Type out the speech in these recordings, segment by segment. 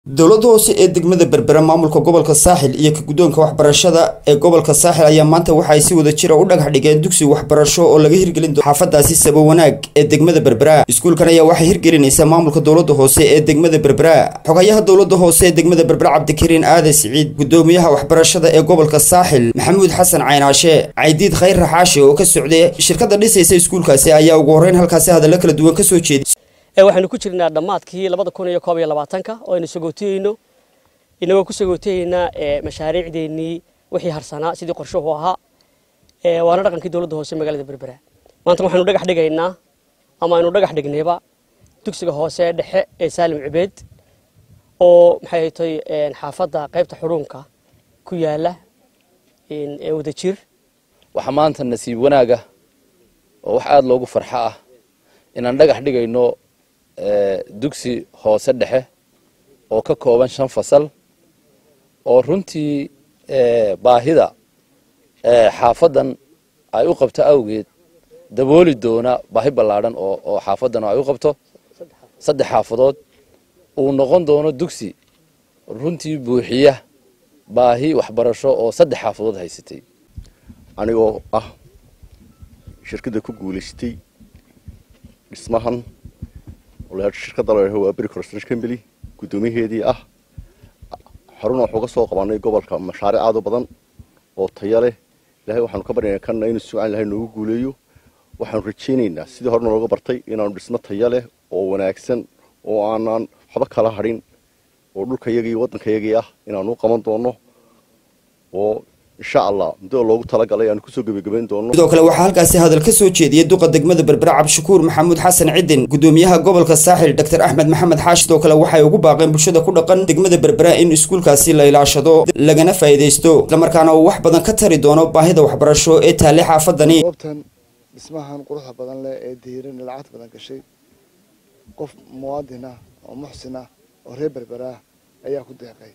dowladda hoose ee degmada berbera maamulka gobolka saaxil iyo ka guddoonka waxbarashada ee gobolka saaxil ayaa maanta waxa ay si wada jira u dhagax dhigeen dugsi waxbarasho oo laga hirgelin doono xaafadaasi sabo wanaag ee degmada berbera iskuulkan ayaa waxay hirgelinaysaa maamulka dowladda hoose ee degmada berbera xogayaha dowladda hoose ee degmada berbera cabdikariin aade siciid gudoomiyaha waxbarashada ee gobolka saaxil maxamuud xasan caynaashe caydiid khayr raxaashe oo ka socday shirkadda dhisaysa iskuulkaasi ayaa ugu horreyn halkaasi hadallo kala duwan kasoo jeeday waxaynu ku jirnaa dhammaadkii labada kun iyo koob iyo labaatanka oo aynu sagootiyeyno inagoo ku sagootiyeynaa mashaariicdeennii wixii harsanaa sidii qorshuhu ahaa waana dhaqankii dowladda hoose magaalada berbera maanta waxaynu dhagax dhigaynaa ama aynu dhagax dhignayba dugsiga hoose dhexe ee saalim cibeed oo maxay tay xaafadda qaybta xudhuunka ku yaala ee wadajir waxaa maanta nasiib wanaaga oo wax aada loogu farxo ah inaan dhagax dhigayno dugsi hoose dhexe oo ka kooban shan fasal oo runtii baahida xaafadan ay u qabto awgeed dabooli doona baahi ballaadhan oo xaafadan ay u qabto saddex xaafadood uu noqon doono dugsi runtii buuxiya baahi waxbarasho oo saddex xaafadood haysatay anigoo ah shirkadda ku guulaystay dhismahan shirkadda la waa beri construction company guddoomiyaheedii ah xaruna waxuu ka soo qabanay gobolka mashaariic aad u badan oo taya leh ilahay waxaanu ka baryaynaa kanna inuu suucan ilahay noogu guuleeyo waxaanu rajaynaynaa sidii horena looga bartay inaanu dhismo taya leh oo wanaagsan oo aanaan waxba kala hadhin oo dhulkayagii iyo waddankayagii ah inaanu u qaban doono oo insha allah muddada loogu talagalay aanu kusoo gebagabayn doono sidoo kale waxaa halkaasi hadal ka soo jeediyey duqa degmada berbera cabdishakuur maxamuud xasan cidin gudoomiyaha gobolka saaxil doctor axmed maxamed xaashi sidoo kale waxay ugu baaqeen bulshada ku dhaqan degmada berbera in iskuulkaasi la ilaashado lagana faa'iidaysto islamarkaana uu wax badan ka tari doono baahida waxbarasho ee taale xaafadani goobtan dhismahan quruxda badan leh ee diiran lacagta badan gashay qof muwaadin ah oo muxsin ah oo reer berberaah ayaa ku deeqay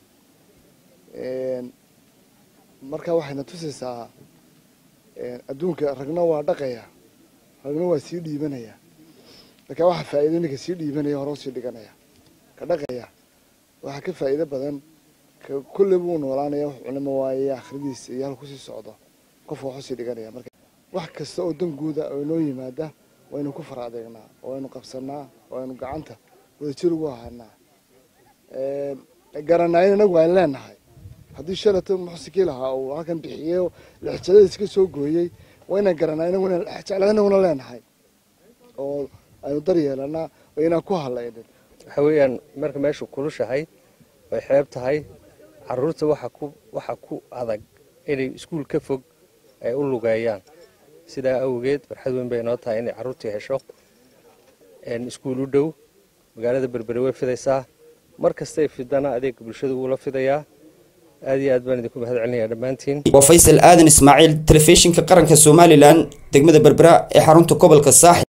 marka waxayna tusaysaa adduunka ragna waa dhaqaya ragna waa sii dhiibanaya marka waxa faa'iido ninka sii dhiibanaya hore usii dhiganaya ka dhaqaya waxaa ka faa'iido badan ka kulle buu noolaanaya wax culimo waaye akhridiisa iyo halku sii socdo qofka wax usii dhiganaya marka wax kasta oo dan guuda oo inoo yimaada waynu ku fara adeegnaa oo aynu qabsanaa oo aynu gacanta wadajir ugu ahaanaa garanaayin inagu aynu leenahay haddii shalata muxsikii lahaa uu halkan bixiyey lexjaladiis ka soo gooyey waa inaan garanaa inaguna lexjeclada inaguna leenahay oo aynu daryeelanaa oo inaan ku hadlaynin waxa weeyaan marka meeshu kulushahay way xeeb tahay caruurta waxa ku waxa ku adag inay iskuul ka fog ay u lugeeyaan sidaa awgeed farxad weyn bay inoo tahay inay carruurtii hesho iskuul u dhow magaalada berbere way fidaysaa mar kastay fidana adeega bulshada uula fidayaa aad iyo aad baan idinku mahad celinayaa dhammaantiin waa faysal aadan ismaaciil telefishinka qaranka somalilan degmada berbera ee xarunta gobolka saaxil